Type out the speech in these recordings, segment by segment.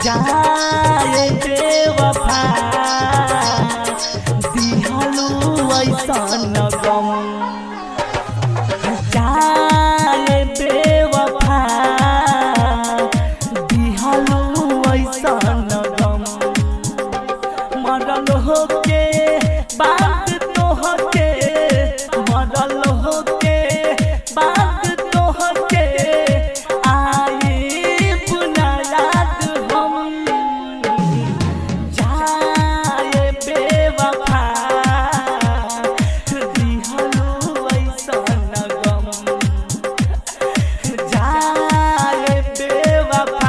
जाए बेवफा दिहलू ऐसन गम जाए बेवफा दिहलू ऐसन गम मरल होके बात तोहके मरल होके बात तोहके आई बुना याद हम जाए बेवफा दिहलू ऐसन गम जाए बेवफा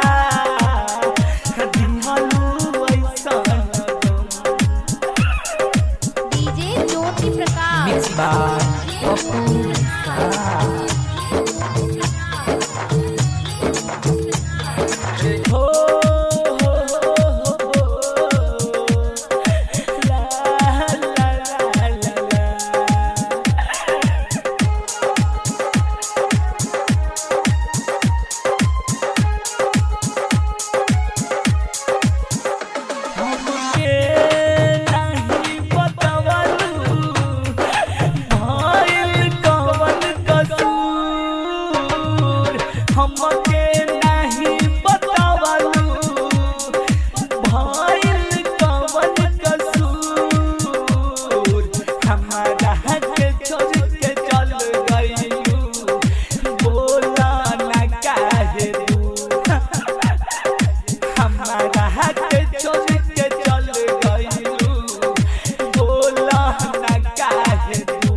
दिहलू ऐसन गम DJ Jyoti Prakash Mixed by Opus हो हो हो ला ला ला ला ला हमके नहीं बतवलू भइल कवन कसूर हमके नहीं बतवलू भइल कवन कसूर हमारा के छोड़ के चल गइलू बोला ना काहे तू हमारा हाथ छोड़ के चल गइलू बोला ना काहे तू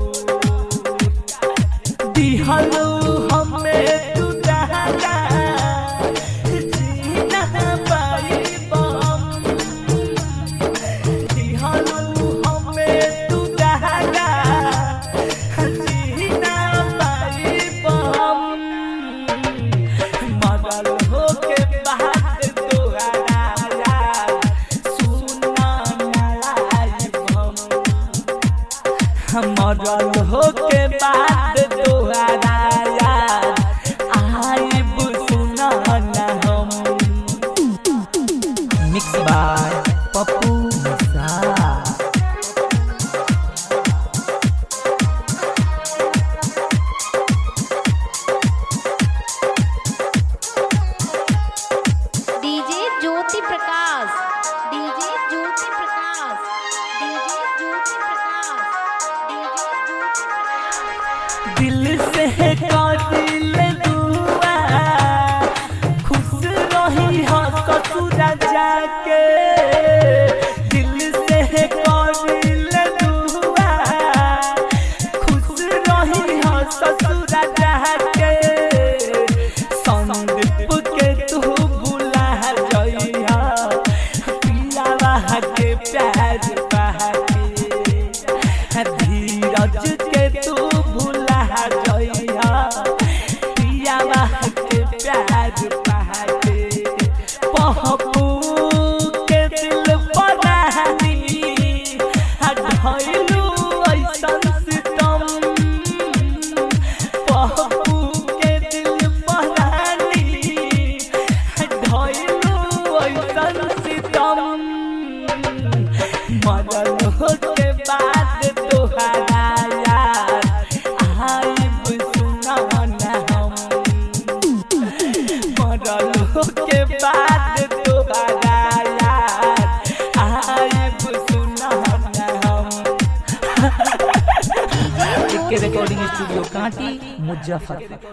दिहलू हमें तू दहला जीना पाई बम दिहलू हमें तू दहला जीना पाई बम मगल होके बात तोहरा यार सुना नाराय हम मगल होके बात तोहरा यार आइब सुना ना हम मिक्स बाय पप्पू सा DJ Jyoti Prakash DJ Jyoti Prakash DJ Jyoti Prakash DJ Jyoti Prakash दिल से कातिल दुआ खुश रही हो ससुरा जाके दिल से कातिल दुआ खुश रही हो ससुरा जाके संदीप के तू बुला जइहा पियावा के प्यार बहाके धीरज के तू भुला जइहा पियावा के प्यार बहाके पहपू के दिल बनानी ढैलू ऐसन सितम पहपू के दिल बनानी ढैलू ऐसन सितम मरल के बाद तोहरा यार आइब सुना ना हम मरल के बाद तोहरा यार आइब सुना ना हम डीजे के रिकॉर्डिंग स्टूडियो कांटी मुजफ्फरपुर